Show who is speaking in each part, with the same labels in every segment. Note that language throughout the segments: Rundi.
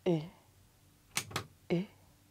Speaker 1: Eh. Eh.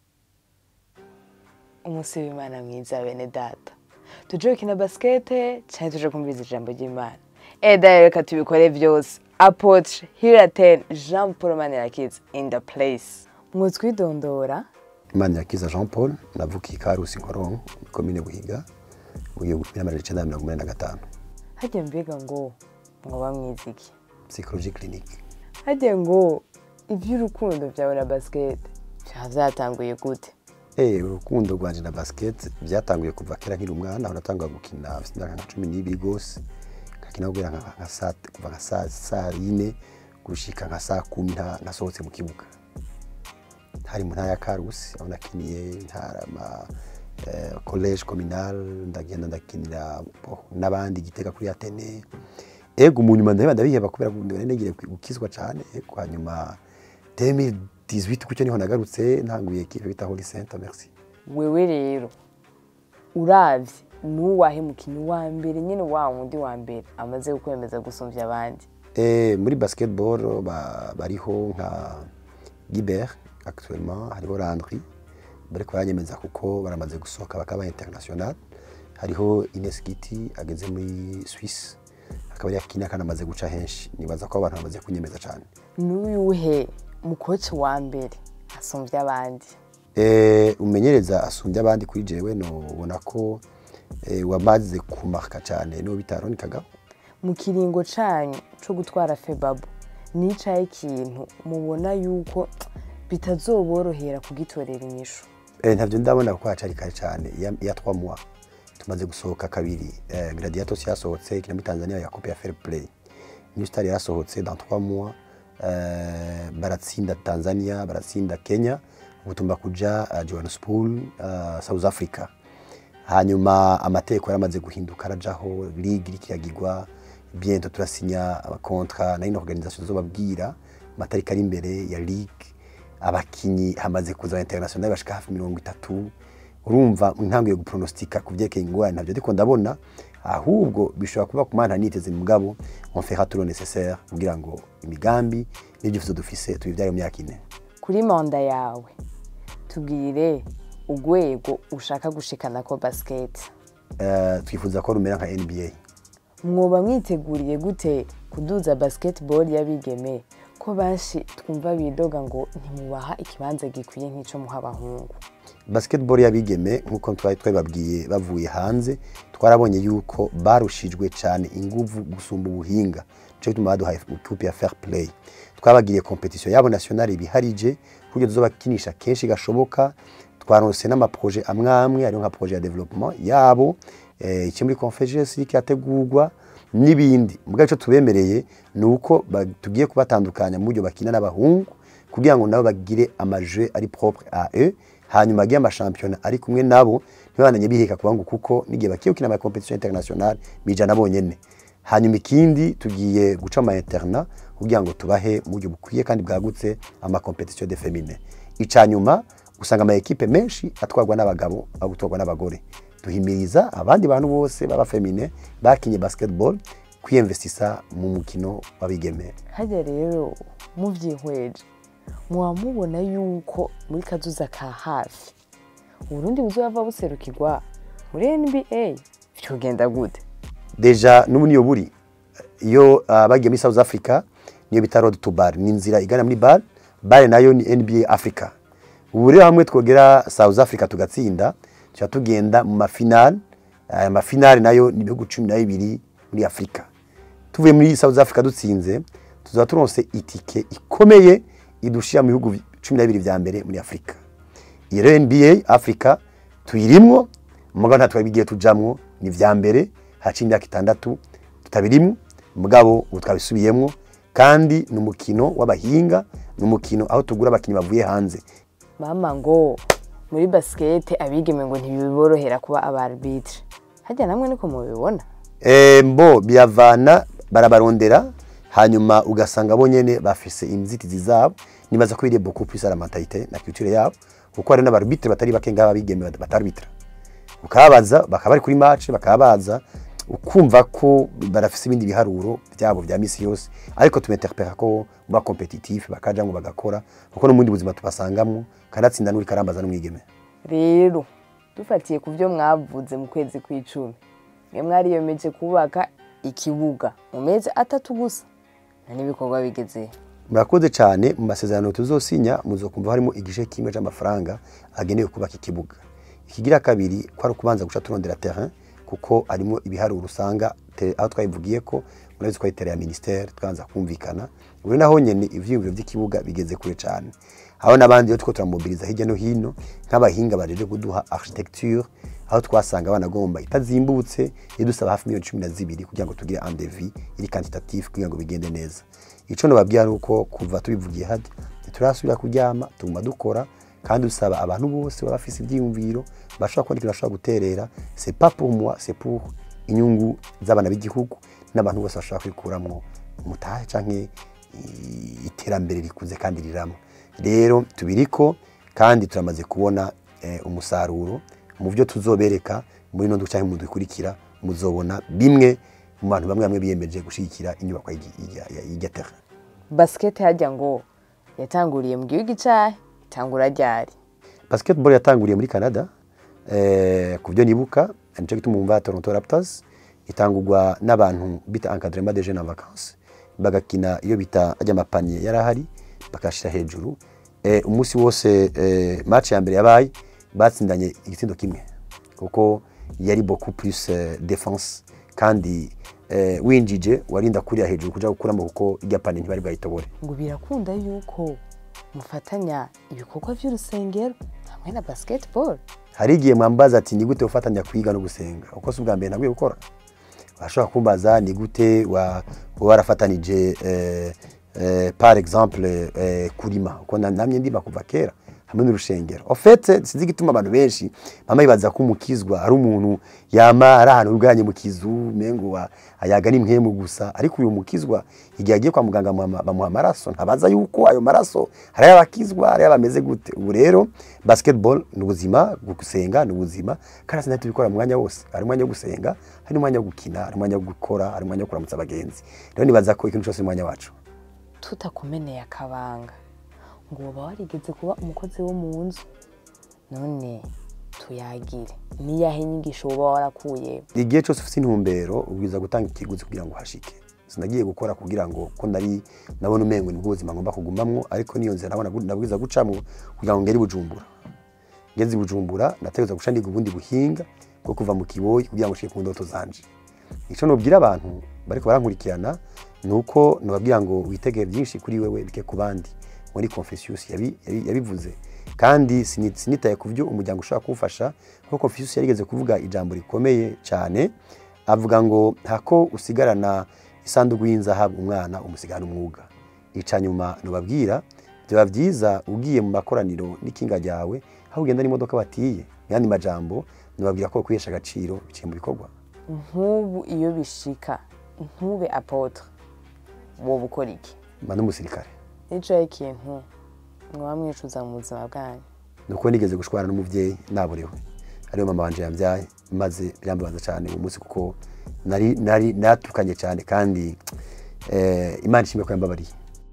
Speaker 1: umunsi w'imana mwiza bene data tuje gukina basikete cyane tuje kumviriza ijambo ry'imana eda reka tubikore byose apotre hiraten jean paul manirakiza in the place mwutwidondora
Speaker 2: imana yakiza jean paul navukiye karusi nkoronko komine buhiga mu gihumbi kimwe n'amajana icyenda na mirongo inani na gatanu
Speaker 1: hajya mbega ngo mwoba mwiziki
Speaker 2: psychologie clinique
Speaker 1: hajya ngo iby'urukundo byawe na basikete byaba byatanguye gute
Speaker 2: Eh, urukundo rwanje na basket byatanguye kuva kera nkiri umwana aho natanguye gukina mfite imyaka nka cumi n'ibiri rwose nkakina guhera nka nka saa kuva nka saa saa yine gushika nka saa kumi nta- nasohotse mu kibuga hari mu ntara ya karusi aho nakiniye ntara ma eh, college communal ndagenda ndakinira oh, n'abandi gitega kuri atene ego mu nyuma ndaheba ndabiheba kubera ko nari negiye gukizwa cyane ego hanyuma 2018 kucyo niho nagarutse ntanguye equipe bita Holy Saint merci
Speaker 1: wewe rero uravye nuwahe mukinnyi wa mbere nyine wa wundi wa mbere amaze kukwemeza gusumvya abandi
Speaker 2: Eh, muri basketball ba- bariho nka Guibert actuellement hariho Landry bariko baranyemeza kuko baramaze gusohoka bakaba international hariho Ines Giti ageze muri Swiss akaba ari akina kandi amaze guca henshi nibaza ko abantu bamaze kunyemeza cyane
Speaker 1: n'uyuhe mukoci wa mbere asumvya abandi
Speaker 2: Eh, umenyereza asumbye abandi kuri jewe no ubona ko eh, wamaze kumarka cyane no bitaron kagabo
Speaker 1: mu kiringo canyu co gutwara febabu nicaye ikintu mubona yuko bitazoborohera kugitorera inyishu
Speaker 2: Eh, ntavyo ndabona kuko hacari kare cyane ya, ya 3 mois tumaze gusohoka kabiri eh, Gladiatos yasohotse kina muri Tanzania ya Coupe ya Fair Play New Star yasohotse dans 3 mois eh, baratsinda Tanzania baratsinda Kenya ubutumba kuja uh, Johannesburg uh, South Africa hanyuma amategeko yaramaze guhinduka arajaho ligue iriko iragirwa bientôt turasinya abakontra nayo organisation zobabwira amatariki ari imbere ya ligue abakinyi hamaze kuza international bashika hafi mirongo itatu urumva ntanguye gupronostika ku vyerekeye ingorane ntabyo ariko ndabona ahubwo bishobora kuba ku mana niteze mugabo on fera tout le nécessaire kugira ngo imigambi n'ibyifuzo dufise tubivyare mu myaka ine
Speaker 1: kuri manda yawe tubwire urwego ushaka gushikana ko basiketi
Speaker 2: Eh, twifuza ko rumera nka nba
Speaker 1: mwoba mwiteguriye gute kuduza basketball y'abigeme ko benshi twumva bidoga ngo ntimubaha ikibanza gikwiye nk'ico muha abahungu
Speaker 2: basketball y'abigeme nk'uko twari twababwiye bavuye hanze twarabonye yuko barushijwe cyane inguvu gusumba ubuhinga cyo gituma baduhaye ikipe ya fair play twabagiriye competition yabo nationale ibiharije kuburyo tuzobakinisha kenshi gashoboka twaronse n'amaproje amwe amwe ariyo nka projet ya development yabo eh, iki muri confederacy cyategurwa n'ibindi mbwa ico tubemereye ni uko ba- tugiye kubatandukanya mu buryo bakina n'abahungu kugira ngo nabo bagire amajeu ari propre à eux hanyuma agire amashampiyona ari kumwe nabo ntibandanye biheka ku bahungu kuko n'igihe bagiye gukina ama competition internationale bijana bonyene hanyuma ikindi tugiye guca ama interna kugira ngo tubahe mu buryo bukwiye kandi bwagutse ama competition de féminin icanyuma usanga ama equipe menshi atwarwa n'abagabo aho gutwarwa n'abagore duhimiriza abandi bantu bose baba femine bakinye basketball kwiyemvestisa mu mukino w'abigeme
Speaker 1: harya rero muvyihweje muba mubona yuko muri kazuza ka hafi uburundi buzova buserukirwa muri nba vyogenda gute
Speaker 2: deja n'ubu niyo buri iyo uh, bagiye muri south africa niyo bita road to bar ni inzira igana muri bar bar nayo ni nba africa ubu rero hamwe twogera south africa tugatsinda tuba tugenda mu mafinal aya mafinal nayo ni ibihugu cumi na bibiri muri afurika tuvuye muri south africa dutsinze tuzaba turonse itike ikomeye idushira mu bihugu cumi na bibiri vya mbere muri afurika iyi rero nba africa tuyirimwo mugabo nta twabigiye tujamwo ni vya mbere haca imyaka itandatu tutabirimwo mugabo ubu twabisubiyemwo kandi ni umukino w'abahinga ni umukino aho tugura abakinnyi bavuye hanze
Speaker 1: mama ngo muri basikete abigeme ngo ntibiborohera kuba abarbitre harya namwe niko mubibona
Speaker 2: Eh, mbo biravana barabarondera hanyuma ugasanga bo nyene bafise inzitizi zabo nibaza ko biriye beaucoup plus à la mentalité na culture yabo kuko hari n'abarbitre batari bake ngaba bigeme batarbitra ukababaza bakaba bari kuri match bakababaza ukumva ko barafise ibindi biharuro byabo bya misi yose ariko tumeterpera ko ba competitif bakajamwo bagakora kuko no mu bundi buzima tubasangamwo kanatsinda n'uri karambaza n'umwigeme
Speaker 1: rero dufatiye ku byo mwavuze mu kwezi kw'icumi mwe mwariyemeje kubaka ikibuga mu mezi atatu gusa nta n'ibikorwa bigeze
Speaker 2: murakoze cyane mu masezerano tuzosinya muzokumva harimo igice kimwe cy'amafaranga agenewe kubaka ikibuga ikigira kabiri ko ari ukubanza guca turondera terrain kuko harimo ibiharuro usanga te- aho twabivugiye ko murabizi ko ari terrain ya ministère twanza kumvikana ubu naho nyene ivyiyumviro by'ikibuga bigeze kure cyane aho n'abandi rero tuko turamobiliza hirya no hino nk'abahinga bajeje kuduha architecture aho twasanga banagomba itazimbutse idusaba hafi miliyoni cumi na zibiri kugira ngo tugire andevi iri quantitatif kugira ngo bigende neza ico nobabwira ni uko kuva tubivugiye hadi ntiturasubira kuryama tuguma dukora kandi usaba abantu bose baba bafise ivyiyumviro bashobora kubona ikintu bashobora guterera c'est pas pour moi c'est pour inyungu z'abana b'igihugu n'abantu bose bashobora kwikuramwo umutahe canke i- iterambere rikuze kandi rirama rero tubiriko kandi turamaze kubona eh, umusaruro mu byo tuzobereka muri no canke mu dukurikira muzobona bimwe mu bantu bamwe bamwe biyemeje gushigikira inyubako y'irya terre
Speaker 1: basikete hajya ngo yatanguriye mu gihugu icyahe itangura ryari
Speaker 2: basketball yatanguriye muri Canada eh, ku byo nibuka nico gituma umva Toronto Raptors itangurwa n'abantu bita encadrement des jeunes en vacances bagakina iyo bita ajya amapaniye yarahari bakashira hejuru eh, umunsi wose eh, match ya mbere yabaye batsindanye igitsindo kimwe kuko yari beaucoup plus eh, défense kandi eh, winjije warinda kuriya hejuru kuja gukuramo kuko irya paniye ntibari bwayitobore
Speaker 1: ngo birakunda yuko mufatanya ibikorwa by'urusengero hamwe na basketball
Speaker 2: hari igihe mwambaza ati ni gute ufatanya kwiga no gusenga uko si ubwa mbere nabwiye gukora washobora kumbaza ni gute wa- warafatanije eh, eh, par exemple eh, kurima uko na- namye ndima kuva kera hamwe n'urushengero ofete sinzi igituma abantu benshi mama yibaza ko umukizwa ari umuntu yama ari ahantu ubwanye mu kizu mengo wa- ayaga ni mpemu gusa ariko uyu mukizwa igihe agiye kwa muganga bamuha- bamuha amaraso ntabaza yuko ayo maraso hari ay'abakizwa hari ay'abameze gute ubu rero basketball ni ubuzima gusenga ni ubuzima kandi sinahita tubikora mu mwanya wose hari umwanya wo gusenga hari n'umwanya wo gukina hari umwanya wo gukora hari umwanya wo kuramutsa abagenzi rero nibaza ko ikintu cyose ni umwanya wacu
Speaker 1: tutakumeneye akabanga ngo uba warigeze kuba umukozi wo mu nzu none tuyagire niyahe nyigisho uba warakuye
Speaker 2: igihe cyose ufite intumbero ubwiza gutanga ikiguzi kugira ngo uhashike sinagiye gukora kugira ngo ko nari nabona umengo ni ubuzima ngomba kugumamwo ariko niyo nzira nabona nabwiza gucamwo kugira ngo ngere i bujumbura ngeze i bujumbura nategereza guca ndiga ubundi buhinga bwo kuva mu kiboyi kugira ngo nshike ku ndoto zanje ico nobwira abantu bariko barankurikirana ni uko nobabwira ngo witegeye byinshi kuri wewe bike ku bandi muri Confucius yabi- yabi- yabivuze kandi sini- sinitaye ku byo umuryango ushobora kuwufasha kuko Confucius yarigeze kuvuga ijambo rikomeye cyane avuga ngo ntako usigarana isanduku y'inzahabu umwana umusigana umwuga ica nyuma nubabwira byaba byiza ugiye mu makoraniro n'ikinga ryawe aho ugenda n'imodoka batiye mu yandi majambo nubabwira ko kwihesha agaciro biciye mu bikorwa
Speaker 1: nk'ubu iyo bishika ntube apotre wowe ukora iki
Speaker 2: mba n'umusirikare
Speaker 1: nicaye ikintu mwaba mwicuza mu buzima bwanyu
Speaker 2: nuko nigeze gushwana n'umubyeyi naborewe ariyo mama wanje yambyaye maze birambabaza cyane uwo munsi kuko nari nari natukanye cyane kandi eh, imana ishimwe ko yambabariye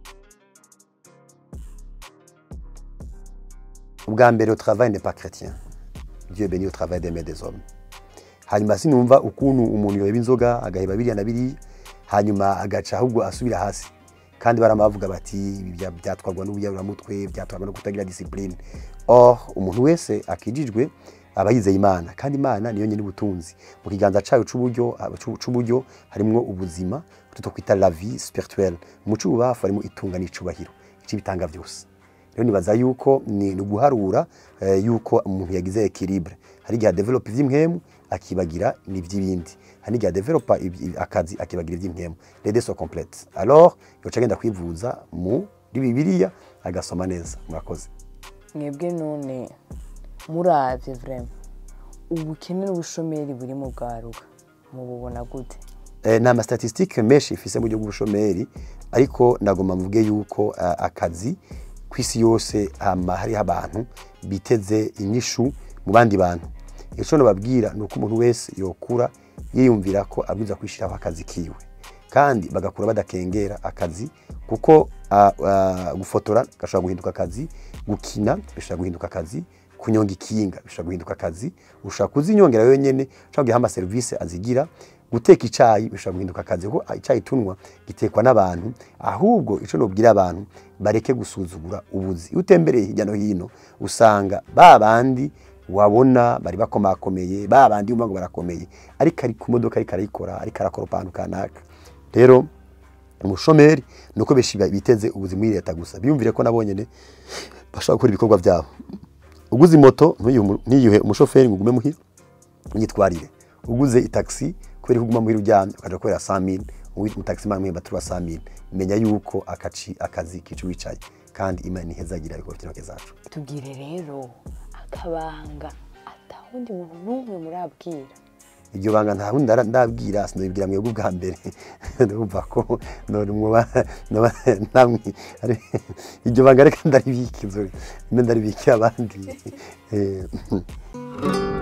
Speaker 2: ubwa mbere au travail n'est pas chrétien dieu béni au travail des mains des hommes hanyuma sinumva ukuntu umuntu yoheba inzoga agaheba biriya na biriya hanyuma agaca ahubwo asubira hasi kandi barama bavuga bati ibi bya- byatwarwa n'ubuyaburamutwe byatwarwa no kutagira discipline or umuntu wese akijijwe aba yizeye imana kandi imana niyo nyine ubutunzi mu kiganza cyayo c'uburyo c'u- c'uburyo harimwo ubuzima tuto kwita la vie spirituelle mu c'ububafu harimo itunga n'icubahiro ici bitanga byose rero nibaza yuko ni ni uguharura eh, yuko umuntu yagize equilibre hari igihe adevelopa ivy'impwemu akibagira n'ivy'ibindi hari n'igihe adevelopa iby- akazi akibagira ivy'impwemu les deux sont complètes alors yoca agenda kwivuza muri bibiliya agasoma neza murakoze
Speaker 1: mwebwe none muravye vrema ubukene n'ubushomeri buri mu bwaruka mububona gute
Speaker 2: Eh, nta mastatistike menshi ifise mu buryo bw'ubushomeri ariko nagomba mvuge yuko ah, akazi ku isi yose hama hariho abantu biteze inyishu mu bandi bantu ico nababwira ni uko umuntu wese yokura yiyumvira ko abwiza kwishyiraho akazi kiwe kandi bagakura badakengera akazi kuko ah, ah, gufotora gashobora guhinduka akazi gukina bishobora guhinduka akazi kunyonga ikinga bishobora guhinduka akazi ushobora kuzinyongera wenyine ushobora kugiha amaserivisi azigira guteka icyayi bishobora guhinduka akazi kuko icyayi tunywa gitekwa n'abantu ahubwo icyo nubwira abantu bareke gusuzugura ubuzi iyo utembereye hirya no hino usanga ba bandi wabona bari bakomakomeye ba bandi wumva ngo barakomeye ariko ari ku modoka ariko arayikora ariko arakora ahantu kanaka rero umushomeri ni uko benshi biteze ubuzima muri leta gusa biyumvire ko nabo nyine bashobora gukora ibikorwa byabo uguze moto ntuyuhe ntiyuhe umushoferi ngo ugume muhira myitwarire uguze itagisi kubera ko uguma muhira uryamye ukaja gukorera samini umutaxi mani mwemba tuba samini menya yuko akaci akazi kicu wicaye kandi imana ihezagira ibikorwa by'intoke zacu
Speaker 1: tubwire rero akabanga atawundi muntu n'umwe murabwira
Speaker 2: iryo banga nta wundi ndara- ndabwira sinabibwira mwebwe ubwa mbere ndumva ko none mwoba noba namwe ari- iryo banga reka ndaribika inzobe mbe ndaribikira abandi Eh,